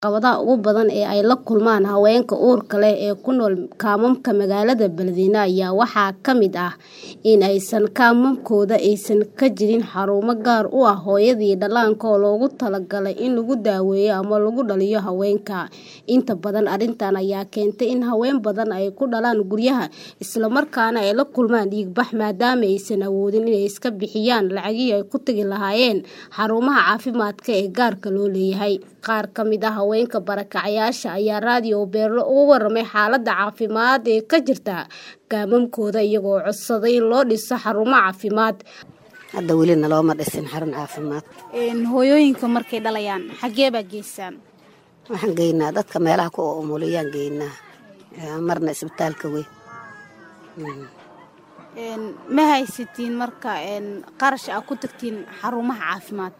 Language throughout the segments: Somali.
Caqabadaha ugu badan ee ay la kulmaan haweenka uurka leh ee ku nool kaamamka magaalada Beledweyne ayaa waxaa ka mid ah in aysan kaamamkooda aysan ka jirin xarumo gaar u ah hooyada iyo dhallaanka oo loogu talagalay in lagu daweeyo ama lagu dhaliyo haweenka. Inta badan arrintan ayaa keentay in haween badan ay ku dhalaan guryaha isla markaana ay la kulmaan dhiig-bax maadaama aysan awoodin inay iska bixiyaan lacagihii ay ku tagi lahaayeen xarumaha caafimaadka ee gaarka loo leeyahay. Qaar ka mid ah haweenka barakacayaasha ayaa raadiyo Beerlo uga warramay xaaladda caafimaad ee ka jirta kaamamkooda iyagoo codsaday in loo dhiso xarumo caafimaad. hadda weli nalooma dhisin xarun caafimaad hooyooyinka markay dhalayaan xagee baa geysaan waxaan geynaa dadka meelaha ku umuliyaan geynaa marna isbitaalka weyn ma haysatiin marka qarash aa ku tagtiin xarumaha caafimaad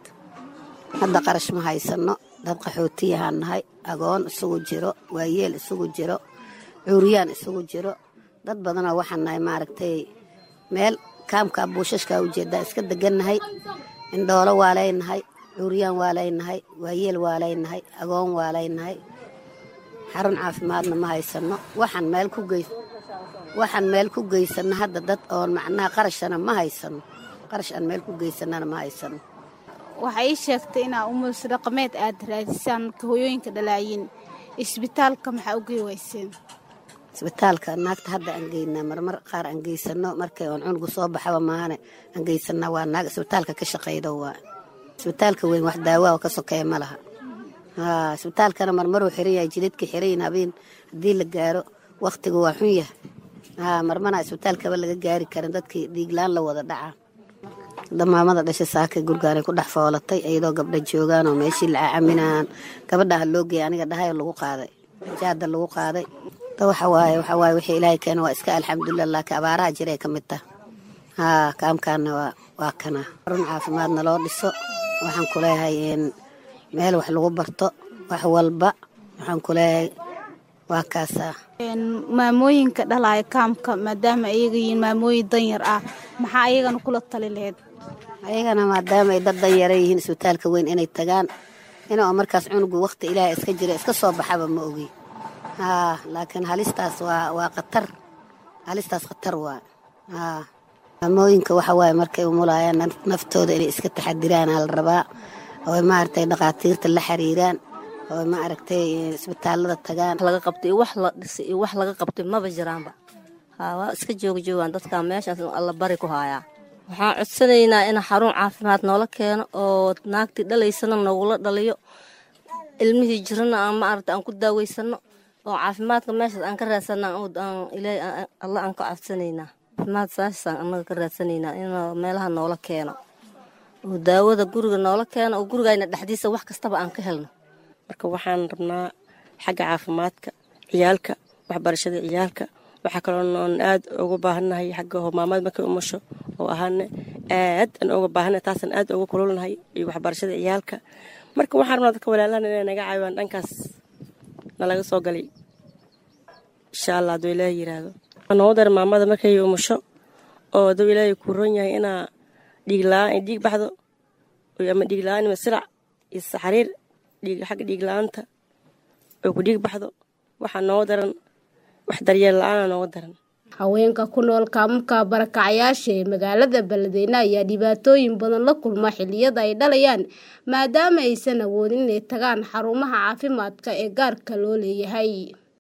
hadda qarash ma haysano dad qaxootiyahaan nahay agoon isugu jiro waayeel isugu jiro cuuriyaan isugu jiro dad badanoo waxaan nahay maaragtay meel kaamka buushashkaa ujeedaa iska degannahay indhoolo waa leynahay cuuriyaan waa leynahay waayeel waa leynahay agoon waa leynahay xarun caafimaadna ma haysano waxaan meel ku geys waxaan meel ku geysano hadda dad oon macnaha qarashana ma haysano qarash aan meel ku geysanana ma haysano waxay ii sheegtay inaa umulis dhaqameed aad raadisaan marka hooyooyinka dhalaayiin isbitaalka maxaa u gey wayseen isbitaalka naagta hadda aan geynaa marmar qaar aan geysano markay oon cunugu soo baxaba maahane aan geysanaa waa naag isbitaalka ka shaqaydo waa isbitaalka weyn wax daawaa ka sokeeya ma laha haa isbitaalkana marmaruu xiran yahay jidadka xiran habeen haddii la gaaro wakhtigu waa xun yahay haa marmana isbitaalkaba laga gaari karin dadkii dhiiglaan la wada dhacaa damaamada dhasha saakay gurgaanay ku dhex foolatay iyadoo gabdha joogaan oo meeshii la caacaminaan gabadhaha loo geeyay aniga dhahayo lagu qaaday jaada lagu qaaday waxawaaye waxawaaye wixii ilaahay keena waa iska alxamdulilah laakiin abaaraha jiray ka mid tah haa kaamkaana waa waa kana xarun caafimaadna loo dhiso waxaan ku leeyahay meel wax lagu barto wax walba waxaan ku leeyahay waa kaasaa maamooyinka dhalaaya kaamka maadaama ayaga yihiin maamooyin danyar ah maxaa ayagana kula tali laheyd ayagana maadaama ay dad danyara yihiin isbitaalka weyn inay tagaan inoo markaas cunugu wakhti ilaahay iska jira iska soo baxaba ma ogi haa laakiin halistaas waa waa khatar halistaas khatar waa haa maamooyinka waxa waaye markay umulaayaan naftooda inay iska taxadiraan aa la rabaa oo maaragtay dhakhaatiirta la xiriiraan oo maaragtay isbitaalada tagaan laga qabtay wax la dhisay iyo wax laga qabtay maba jiraanba haa waa iska joogjoogaan dadkaa meeshaas alla bari ku haayaa waxaan codsanaynaa in xarun caafimaad noola keeno oo naagtii dhalaysana noogula dhaliyo ilmihii jirana aan maaragta aan ku daaweysano oo caafimaadka meeshaas aan ka raadsana alla aan ka codsanaynaa caafimaad saasaan annaga ka raadsanaynaa in meelaha noola keeno oo daawada guriga noola keeno oo gurigayna dhexdiisa wax kastaba aan ka helno marka waxaan rabnaa xagga caafimaadka ciyaalka waxbarashada ciyaalka waxaa kaloo oon aad uga baahannahay xagga maamada markay umasho oo ahaana aad aan uga baahannahay taasaan aad uga kululnahay iyo waxbarashada ciyaalka marka waxaan rabnaa dadka walaalahan inay naga caawiyaan dhankaas nalaga soo galay insha allah hadduu ilaahay yiraahdo noogu dara maamada markay umasho oo hadduu ilaahay kuu ron yahay inaa dhiig la-aan ay dhiig baxdo ama dhiig la-aan ima silac iyo saxariir xagga dhiig la-aanta oo ku dhiig baxdo waxaa nooga daran wax daryeel la-aana nooga daran haweenka ku nool kaamamka barakacayaasha ee magaalada Beledweyne ayaa dhibaatooyin badan la kulma xilliyada ay dhalayaan maadaama aysan awoodin inay tagaan xarumaha caafimaadka ee gaarka loo leeyahay